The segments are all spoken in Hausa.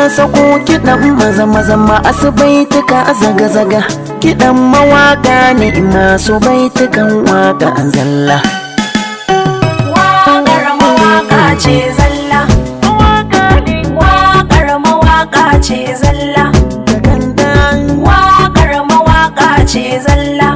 sako kiɗan maza maza masu baituka zaga-zaga kiɗan mawaka ne masu baitukan waka zalla Waƙar mawaƙa ce zalla. Waƙar mawaƙa ce zalla. Waƙar mawaƙa ce zalla.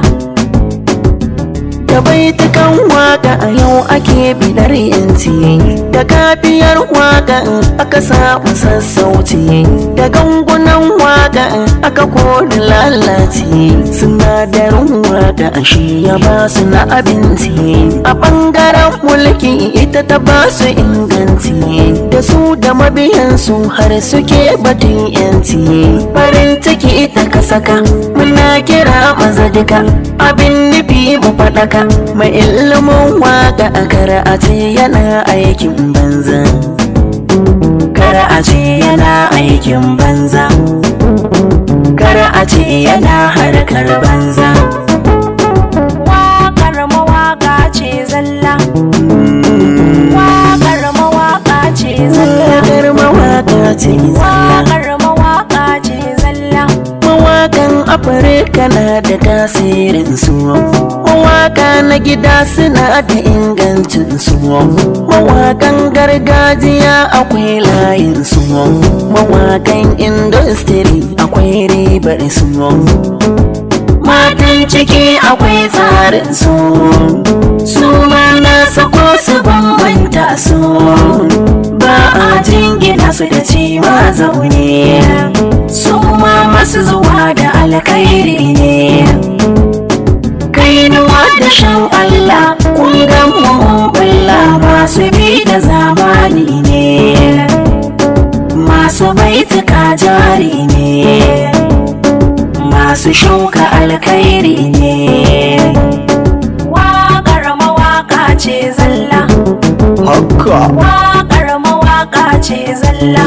da baitukan waka a yau ake bidar yanci da kafiyar waka aka samu sassauci da gangunan waka aka kori lalaci sinadarin waka shi ya ba su na abinci a bangaren mulki ita ta ba su inganci da su da mabiyansu har suke batun yanci farin ciki ita ka saka muna kira maza duka abin nufi mu faɗaka mai ilimin waka a kara a ce yana aikin banza kara a ce yana aikin banza kara a ce yana harkar banza Waƙar mawaƙa ce zalla. Waƙar mawaƙa ce zalla. wakar mawaka ce zalla Waƙar mawaƙa ce zalla. mawakan afirka na da tasirin su mawaka na gida suna da ingancin su mawakan gargajiya akwai layin su mawakan industry akwai ribar su matan ciki akwai tsarin su su ma na sako su bambanta su ba a jingina su da ci ma zaune su ma masu zuwa da alkhairi ne kainuwa da shan Allah kun ga mu bulla masu bi da zamani ne masu baituka jari ne masu shuka alkhairi ne Waƙar mawaƙa ce zalla. haka Waƙar mawaƙa ce zalla.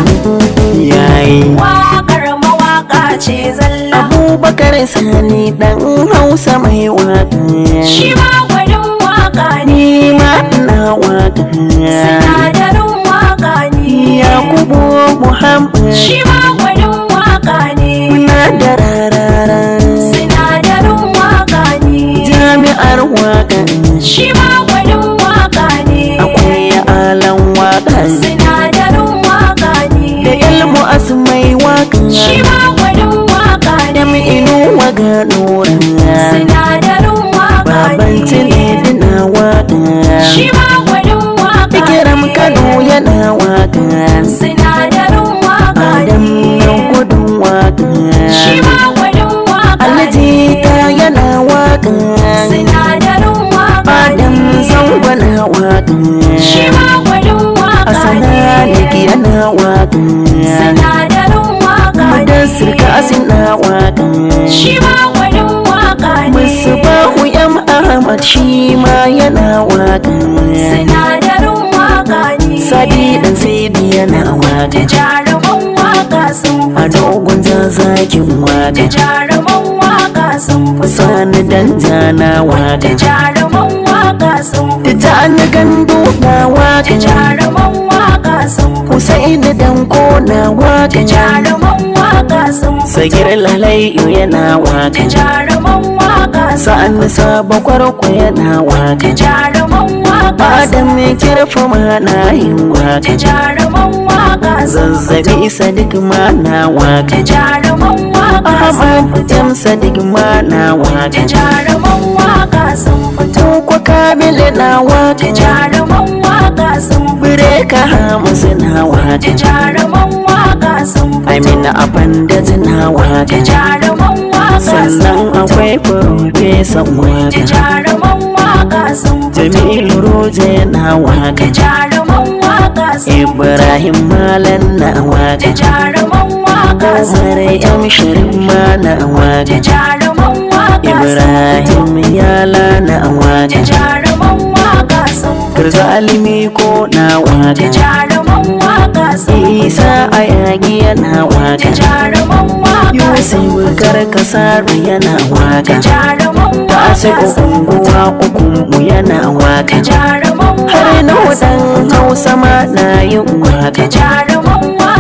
yayi Waƙar mawaƙa ce zalla. abubakar sani dan hausa mai waka Shi ma gwanin waƙa ne. ni ma ina waka Sinadarin waƙa ne. yakubu muhammad Shi ma gwanin waƙa ne. na da rarara Sinadarin waƙa ne. jami'ar waka Shi ma gwanin waƙa ne. akwai alan waka Sinadarin waƙa da ne. ilmu asmai waka Shi ma gwanin waƙa da ne. inu waga nura Sinadarin waƙa baban ne. tiledi na waka Shi ma gwanin waƙa fikiram ne. kano yana waka Sinadarin waƙa adam ne. nan gudun waka Shi ma gwanin waƙa alhaji ta ne. yana waka Sinadarin waƙa adam ne. zango na waka Shi ma gwanin waƙa asana liki ne. yana waka Sinadarin waƙa mudassir ne. kasin na waka Shi ma gwanin waƙa ne. musbahu yam ahmad shi ma yana waka Sinadarin waƙa ne. sadi dan sidi yana Da waka jaruman waƙa sun a fito. dogon zazakin Da waka jaruman waƙa sun fito. sani dan jana Da waka jaruman waƙa sun da fito. ta ni gandu na Da waka jaruman waƙa sun fito. Husaini danko na Da waka jaruman waƙa sun fito. sagir lalayu yana Da waka jaruman waƙa sun sa'an sabo kwarko yana Da waka jaruman waƙa sun adam mai kirfi ma na yin Da waka jaruman waƙa sun zazzabi sadik ma na Da waka jaruman waƙa sun ahmad jam sadik ma na Da waka jaruman waƙa sun fito. Tuko kamile na Da waka jaruman waƙa sun fito. Bireka hamusu na Da waka jaruman waƙa sun fito. Amina Abandaj na Da waka jaruman waƙa sun Sannan fito. akwai Profesan Da waka jaruman waƙa sun fito. Jamilu Roje na Da waka jaruman waƙa sun fito. Ibrahim Malan na Da waka jaruman waƙa sun Umar fito. M Sharif ma na Da waka jaruman waƙa sun fito. Ibrahim Yala na Da waka jaruman waƙa sun fito. Garzalimi ko na Da waka jaruman waƙa sun fito. Isa Ayagi yana Da waka jaruman waƙa sun Yusuf fito. Karkasaru yana Da waka jaruman Tasi waƙa sun fito. unguwa ukunmu yana Da waka jaruman Har na waƙa sun wadan fito. Hausa ma na yin Da waka jaruman waƙa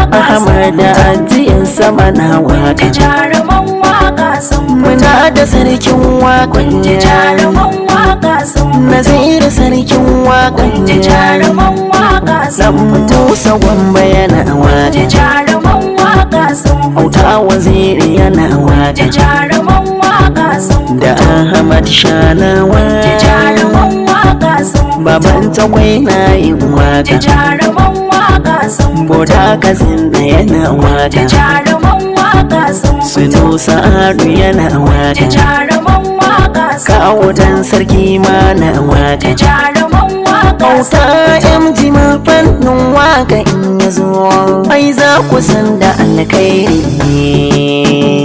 waka Ahmad da ajiyan sama na waka jaruman waka sun Muna da sarkin waƙon ji jaruman waka sun Naziru sarkin waƙon ji jaruman waka sun Dan Musa Gwamba yana ji waƙa jaruman waka sun Auta waziri yana ji waƙa jaruman waka sun Da Ahmad Shana ji waƙa jaruman waka sun Baban tagwai na yin ji waƙa jaruman waka sun Boda kazin da yana ji waƙa jaruman waka sun Sunu Sa'adu yana ji waƙa jaruman waka sun Kawo dan sarki ma na ji waƙa jaruman waka sun Auta MG ma fannin waka in ya zo ai za ku san da alkhairi ne